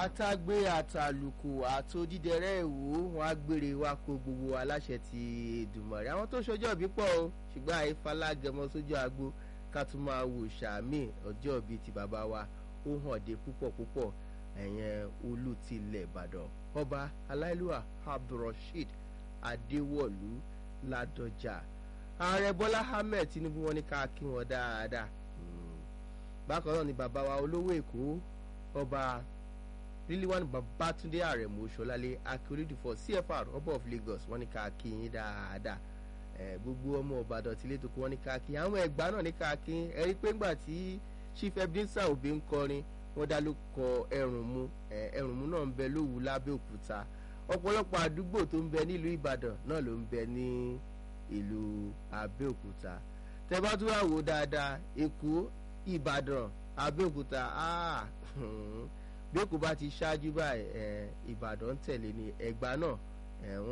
àtàgbé àtàlùkù àtòdídẹrẹ́ ìwò wọn á gbére wa kó gbogbo aláṣẹ ti Èdùmàrè àwọn tó ṣọjọ́ bí pọ̀ o ṣùgbọ́n àìfalágẹmọ sójú agbo ká tún máa wò sàmì ọjọ́ bíi ti bàbá wa ó hàn dé púpọ̀ púpọ̀ ẹ̀yẹn olú tilẹ̀ Ìbàdàn ọba aláìlúwà Abdulrasheed Adéwọ̀lú Ládọjà ààrẹ Bọ́lá Ahmed Tinubu wọn ní ká kí wọn dáadáa bákan náà ni bàbá wa olówó Èkó ọba ríliwánu Babátúndé Àrẹ̀mú Ṣọlálé akérèdìfọ CFR ọba of Lagos wọn ní ká kí yín dáadáa gbogbo ọmọ Ìbàdàn tí létò kó wọn ní ká kí àwọn Ẹ̀gbá náà ní ká kí ẹ rí pé ńgbà tí Chief Ebenezer Obey ń kọrin wọ́n dá ló kọ Ẹrùnmú Ẹrùnmú náà ń bẹ lówù lábẹ́òkúta ọ̀pọ̀lọpọ̀ àdúgbò tó ń bẹ nílùú Ìbàdàn náà ló ń bẹ ní ìlú Abẹ́òkúta tẹ́ bá tún wà wò dáadáa Èkó Ìbàdàn Abẹ́òkúta bí Èkó bá ti ṣáájú báyìí Ìbàdàn tẹ̀lé ní Ẹ̀gbá náà